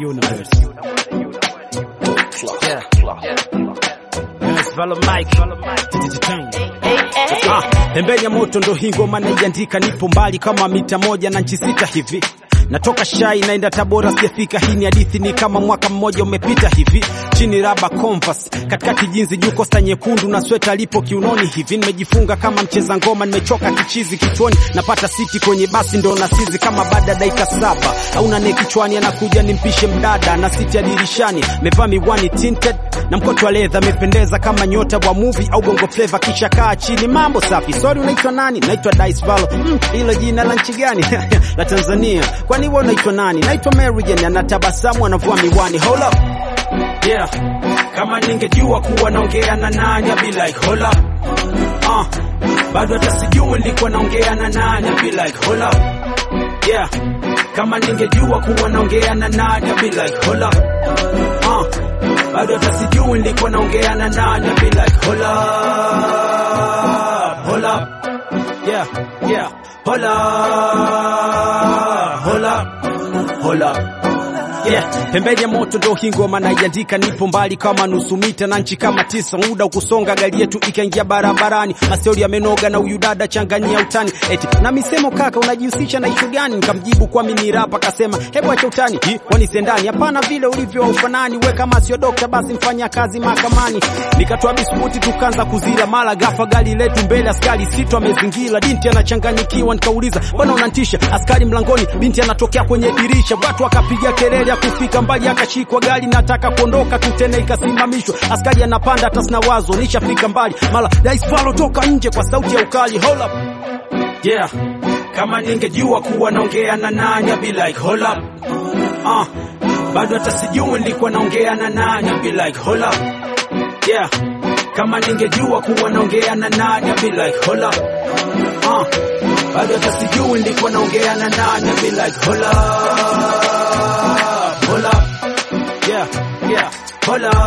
universe. Yeah. Yes, follow Mike. Ah, pembeni ya moto ndo hii ngoma naiandika, nipo mbali kama mita moja na nchi sita hivi natoka shai naenda Tabora, sijafika. Hii ni hadithi, ni kama mwaka mmoja umepita hivi. Chini raba Converse, katikati jinzi, juu kosta nyekundu na sweta lipo kiunoni hivi. Nimejifunga kama mcheza ngoma, nimechoka kichizi kichwani, napata siti kwenye basi ndo nasizi kama baada dakika saba au nane kichwani, anakuja nimpishe mdada na siti ya dirishani, mevaa miwani tinted na mkoto wa ledha, amependeza kama nyota wa movie au bongo flava, kisha kaa chini, mambo safi. Sorry, unaitwa nani? Naitwa Dice Valo. Mm, hilo jina la nchi gani? la Tanzania. Kwani wewe unaitwa nani? Naitwa Mary Jane, anatabasamu anavua miwani. Hold up. Yeah. Kama ningejua kuwa naongea na nani, I'd be like hold up. Uh, bado hata sijui nilikuwa naongea na nani, I'd be like hold up. Yeah. Kama ningejua kuwa naongea na nani, I'd be like hold up. Uh, bado hata sijui nilikuwa naongea na nani, I'd be like hold up. Hold up. Yeah, yeah. Hold up. Hold up. Hold up. Yeah, pembeni ya moto ndo hii ngoma naiandika, nipo mbali kama nusu mita na nchi kama tisa, muda ukusonga, gari yetu ikaingia barabarani, mastori yamenoga na huyu dada changanyia utani, eti na misemo, kaka unajihusisha na ishu gani? Nikamjibu kwa mimi rapa, akasema hebu acha utani, hii kwani sendani? Hapana, vile ulivyo ufanani, we kama sio dokta basi mfanya kazi mahakamani. Nikatoa biskuti tukaanza kuzila, mara gafa gari letu mbele, askari sito amezingira, binti anachanganyikiwa, nikauliza mbona unantisha? Askari mlangoni, binti anatokea kwenye dirisha, watu wakapiga kelele ya kufika mbali, akashikwa gari nataka kuondoka tu, tena ikasimamishwa, askari anapanda, hata sina wazo, nishafika mbali, mara Dice Valo toka nje kwa sauti ya ukali, hold up yeah. Kama ningejua kuwa naongea na nani, I'd be like hold up uh, bado hata sijui nilikuwa naongea na nani, I'd be like hold up yeah. Kama ningejua kuwa naongea na nani, I'd be like hold up uh, bado hata sijui nilikuwa naongea na nani, I'd be like hold up hold up yeah yeah hold up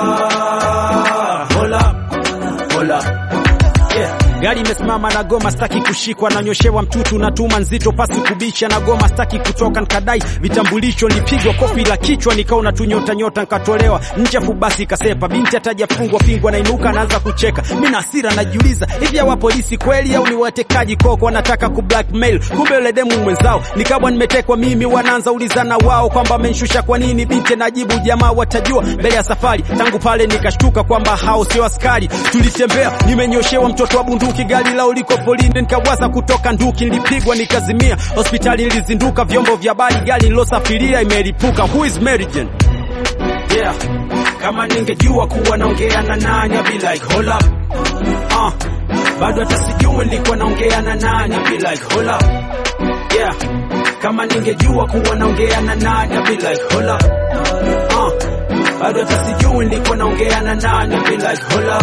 hold up hold up yeah Gari imesimama na goma, staki kushikwa, nanyoshewa mtutu na tuma nzito, pasi kubisha na goma, staki kutoka, nkadai vitambulisho, nilipigwa kofi la kichwa, nikaona tu nyota nyota, nkatolewa nje, afu basi kasepa, binti atajafungwa pingwa, nainuka, naanza kucheka, mimi na hasira najiuliza, hivi hawa polisi kweli au ni watekaji koko, wanataka ku blackmail, kumbe yule demu mwenzao, nikawa nimetekwa mimi, wanaanza ulizana wao kwamba amenishusha kwa nini, binti najibu jamaa watajua mbele ya safari. Tangu pale nikashtuka kwamba hao sio askari, tulitembea, nimenyoshewa mtoto wa bunduki gari lao liko polini, nikawaza kutoka nduki, nilipigwa nikazimia, hospitali nilizinduka, vyombo vya habari, gari nilosafiria imelipuka. Who is Mary Jane? Yeah, kama ningejua kuwa naongea na nani, I'd be like hold up uh, bado hata sijui nilikuwa naongea na nani, I'd be like hold up yeah, kama ningejua kuwa naongea na nani, I'd be like hold up uh, bado hata sijui nilikuwa naongea na nani, I'd be like hold up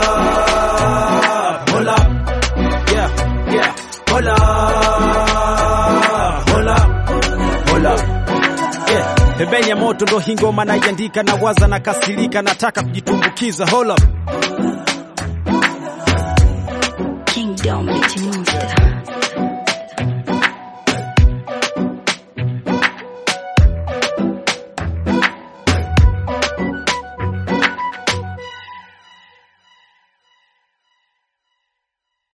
hold up yeah yeah hold up hold up hold up yeah pembeni ya moto ndo hii ngoma naiandika, na waza na kasirika, nataka kujitumbukiza hold up Kingdom Beat Music.